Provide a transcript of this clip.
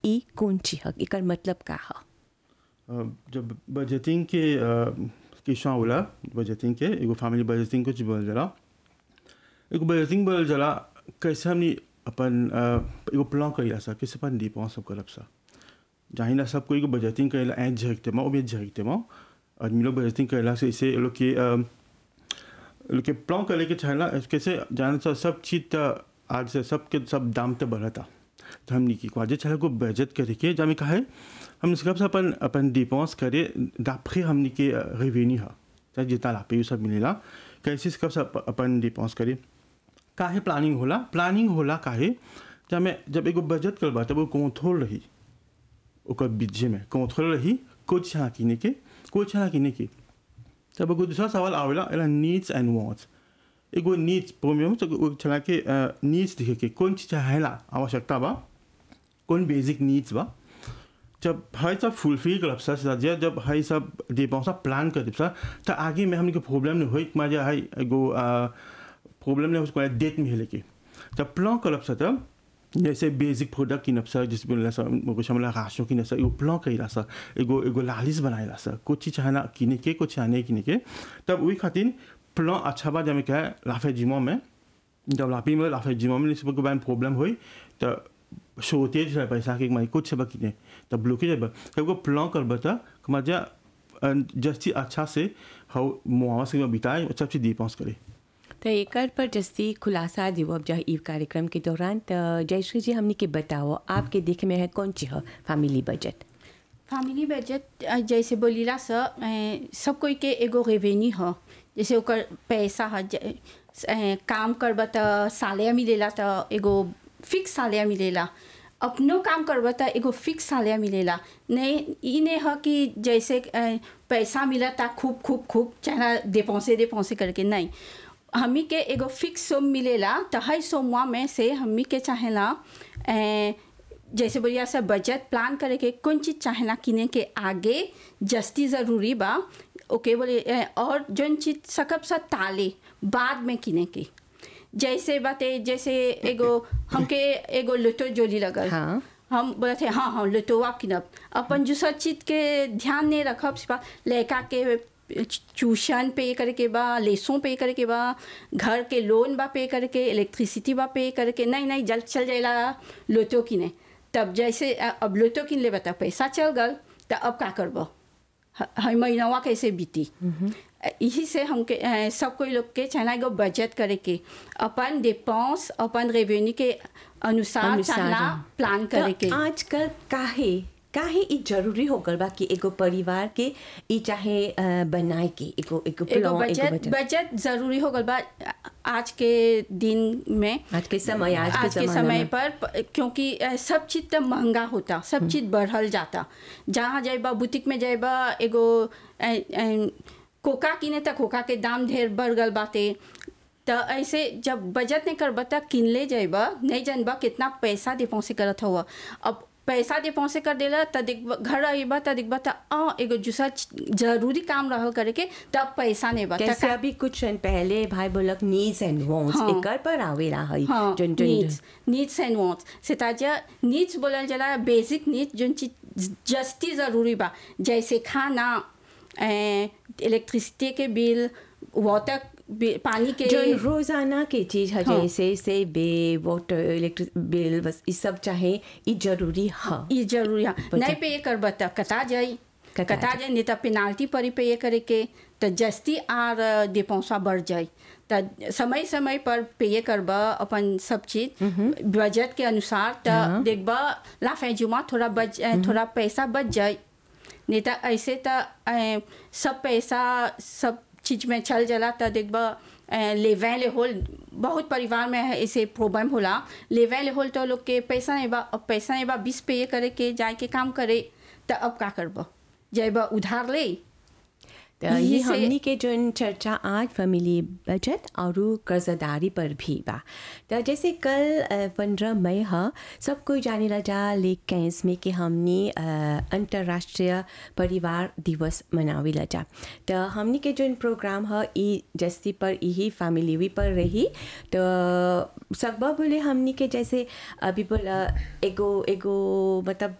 ई कौन चीज ह एकर मतलब का ह अ, जब बजटिंग के अ, किस्सा होला बजटिंग के एगो फैमिली बजटिंग कुछ बोल जला एगो बजटिंग बोल जला कैसे हमनी अपन अ, एगो प्लान कइला सा कैसे अपन डिपेंड सब करब सा जाहि ना सब कोई को बजटिंग कइला ऐ झरकते मा ओबे झरकते मा आदमी लोग बजटिंग कइला से इसे लोग के अ, लोग के प्लान करे के चाहेला कैसे जाने सा सब चीज त आज से सब के सब दाम त बढ़ता तो हमनी की क्वाजे चला को बजट करे के जामे का है हम सब से अपन अपन डिपेंस करे d'après हमनी के रेवेन्यू हा चाहे जितना लापे उ सब मिलेला कैसे सब से अप- अपन डिपेंस करे काहे प्लानिंग होला प्लानिंग होला काहे जामे जब एगो बजट करबा तब वो कंट्रोल रही ओकर बीजे में कंट्रोल रही कुछ यहाँ किने के कुछ यहाँ किने के तब एगो दूसरा सवाल आवेला एला नीड्स एंड वांट्स एगो नीड्स प्रोमियम तो एगो चला के नीड्स दिखे के कौन चीज चाहेला आवश्यकता बा कौन बेसिक नीड्स बा जब हई सब फुलफिल करब सा सजिया जब हई सब डिपेंस प्लान करब सा तो आगे में हमने के प्रॉब्लम नहीं होई कि जे हई एगो प्रॉब्लम नहीं उसको डेट में हेले के जब प्लान करब सा तब जैसे बेसिक प्रोडक्ट किनब सा जिस बोला सा कुछ हमला राशो किन सा एगो प्लान कइला सा एगो एगो लालिस बनाइला सा कुछ चीज चाहना किने के कुछ चाहने किने के तब वही खातिर प्लान अच्छा बा जब क्या है लाफे जिमो में जब लापी में लाफे जिमो में सब के प्रॉब्लम होई तो शोतेज है पैसा के माई कुछ सब किने तब ब्लॉकेज है तब को प्लान करब त मजा जस्ती अच्छा से हाउ मुआवा से बिताए सब चीज डिपेंस करे तो एकर पर जस्ती खुलासा दिवो अब जहाँ ई कार्यक्रम के दौरान तो जयश्री जी हमनी के बताओ आपके देखे में है कौन चीज ह फैमिली बजट फैमिली बजट अ, जैसे बोलीला स अ, सब कोई के एगो रेवेन्यू ह जैसे ओकर पैसा ह ज- अ, काम करब त सालिया मिलेला त एगो फिक्स सालिया मिलेला अपनो काम करब त एगो फिक्स सालिया मिलेला नहीं ई नहीं ह कि जैसे अ, पैसा मिलता खूब खूब खूब चाहे दे पौसे दे पौसे करके नहीं हमी के एगो फिक्स सोम मिलेला त हई सोमवा में से हमी के चाहेला अ, जैसे बोलिए सब बजट प्लान करे के कौन चीज चाहेला किने के आगे जस्ती ज़रूरी बा ओके बोले ए, और जौन चीज सकब सा ताले बाद में किने के जैसे बाते जैसे एगो हमके एगो लुटो जोली लगल हाँ। हम बोले थे हाँ हाँ लुटोवा किनब अपन दूसर चीज के ध्यान नहीं रखब सिपा लड़का के ट्यूशन पे करे के बा लेसों पे करे के बा घर के लोन बा पे करे के इलेक्ट्रिसिटी बा पे करे के नहीं नहीं जल्द चल जाएला लोटो किने तब जैसे अ, अब लोटो किन ले बता पैसा चल गल तो अब का करब हर महीनवा कैसे बीती यही से हमके अ, सब कोई लोग के चाहना एगो बजट करे के अपन डिपेंस अपन रेवेन्यू के अनुसार अनुसार, चाहना हाँ। प्लान करे के तो आजकल काहे काहे ई जरूरी हो गल बा कि एगो परिवार के ई चाहे अ, बनाए के एगो एगो एगो प्लान एगो बजट बजट बजट जरूरी हो गल बा आज के दिन में आज के समय आज, आज के जमाना समय में। पर प- क्योंकि अ, सब चीज तो महंगा होता सब चीज बढ़ल जाता जहाँ जाइबा बुटीक में जाइबा एगो अ, अ, कोका किने त कोका के दाम ढेर बढ़ गल बाटे तो ऐसे जब बजट नहीं करबा त किनले जाइबा नहीं जानबा कितना पैसा दे पहुँचे करत हुआ अब पैसा दे पहुँचे कर देला त देखबा घर आइबा त देखबा त आ एगो दूसरा च- जरूरी काम रहल करे के तब पैसा नहीं बा त कैसे का- अभी कुछ क्षण पहले भाई बोलक नीड्स एंड वांट्स हाँ। एकर पर आवेला है हाँ जोन जोन नीड्स नीड्स एंड वांट्स सेताजा नीड्स बोलल जाला बेसिक नीड्स जोन चीज जस्ती ज़रूरी बा जैसे खाना इलेक्ट्रिसिटी के बिल वाटर बिल पानी के जोन रोजाना के चीज है हाँ। जैसे से बे वाटर इलेक्ट्रिक बिल बस ई सब चाहे ई जरूरी है ये जरूरी है बचा- नहीं पे कर बता कता जाई कटा कता जाई नहीं तो पेनाल्टी परी पे करे के तो जस्ती आर दे पैसा बढ़ जाई तो समय समय पर पे करबा अपन सब चीज बजट के अनुसार तो हाँ। देखबा लाफे जुमा थोड़ा बच थोड़ा पैसा बच जाए नहीं तो ऐसे तो अ, सब पैसा सब चीज में चल जाला तो देखबा अ, लेवे ले होल बहुत परिवार में है ऐसे प्रॉब्लम होला लेवे ले होल तो लोग के पैसा नहीं बा अब पैसा नहीं बा बीस पे करे के जाए के काम करे तो अब का करब जाइबा उधार ले तो ये यही से- हमनी के जोन चर्चा आज फैमिली बजट और कर्जदारी पर भी बा तो जैसे कल पंद्रह मई ह सब कोई जाने ला जा ले कैंस में कि हमनी अ, अंतर्राष्ट्रीय परिवार दिवस मनावे ला जा तो हमनी के जोन प्रोग्राम ह ई जस्ती पर यही फैमिली भी पर रही तो सकबा बोले हमनी के जैसे अभी बोला एगो एगो मतलब